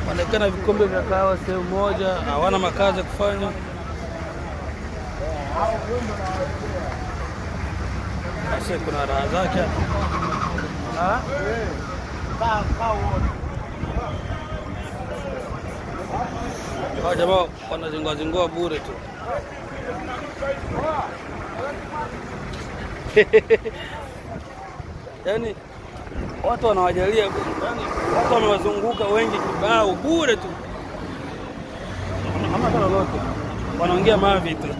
wanaekana vikombe vya kahawa sehemu moja, hawana makazi ya kufanya. Basi kuna raha zake Ah? Hawa jamaa wanazingua zingua bure tu. Yaani watu wanawajalia, yani watu wamewazunguka wengi kibao bure tu, hamna hata lolote, wanaongea mavi tu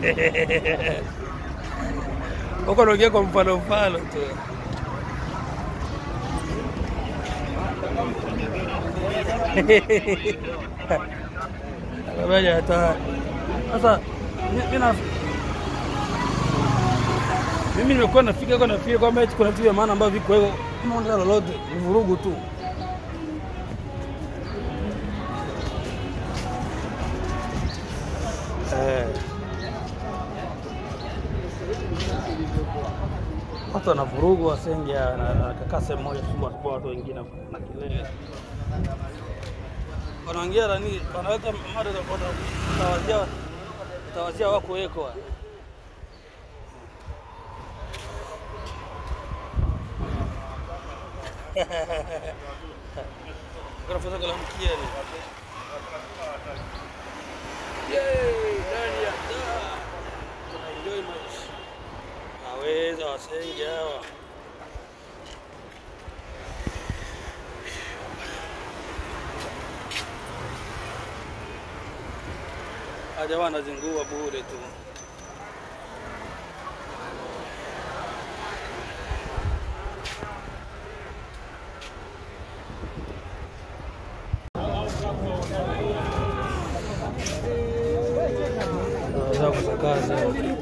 huko, wanaongea kwa mfano mfano tu. Akabaja hata sasa mi- mi na- mimi nimekuwa nafika huko nafikiri kwamba eti kuna vitu vya maana ambavyo viko hivyo, unaona lolote ni vurugu tu. Eh. Watu wana vurugu wasenge nakakaa sehemu moja kubwa kwa watu wengine na kelele wanaongea nani, wanaweka mada za- wata- watawazia watawazia wako weko Grafoto kala mkieni. Yay, ndani ya daa. Tuna enjoy maisha. Naweza wasenge hawa. Haja wanazingua bure tu. Naweza kusakaza.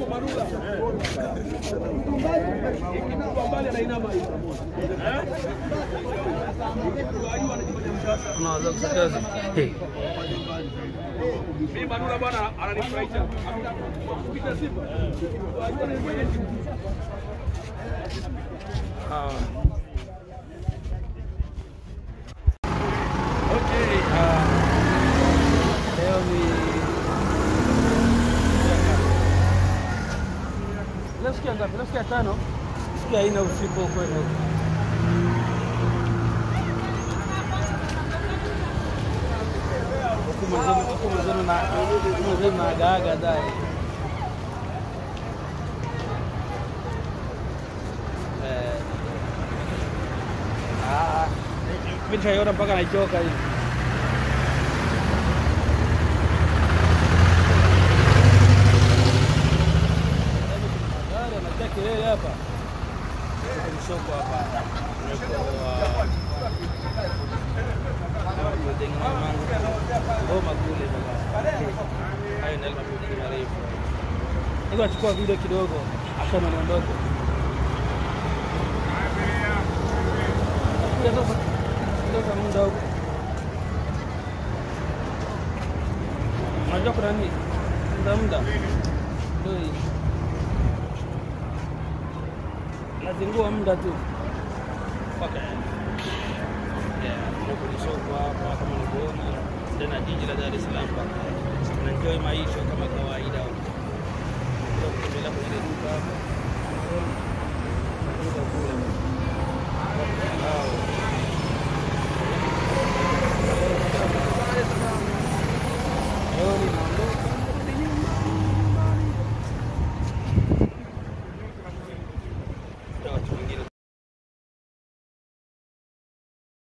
Unaweza kusakaza. Hey. Ah. Okay, ah, leo ni leo siku ya ngapi? Leo siku ya tano, siku ya nne usiku kwenu. Huku mwenzenu huku mwenzenu na huku mwenzenu na agaaga dai. Eh. Ah, mimi nitaiona mpaka naichoka hii. Magari anatia kelele hapa. Kuna soko hapa. Tumekoa. Tumetengeneza mango. Ngoma kule baba. Hayo ndio mafupi marefu. Niko nachukua video kidogo. Acha na niondoke. Nakuja sasa. Ndio muda huko. Unajua kuna nini? Muda muda. Ndio hii. Nazingua muda tu. Okay. Yeah, ndio kwenye soko hapa kama unavyoona tena jiji la Dar es Salaam. Tunaenjoy maisha kama kawaida. Ndio kutembelea kwenye duka hapa. Duka kule. Wow. Jioni naondoka. Ndio watu wengine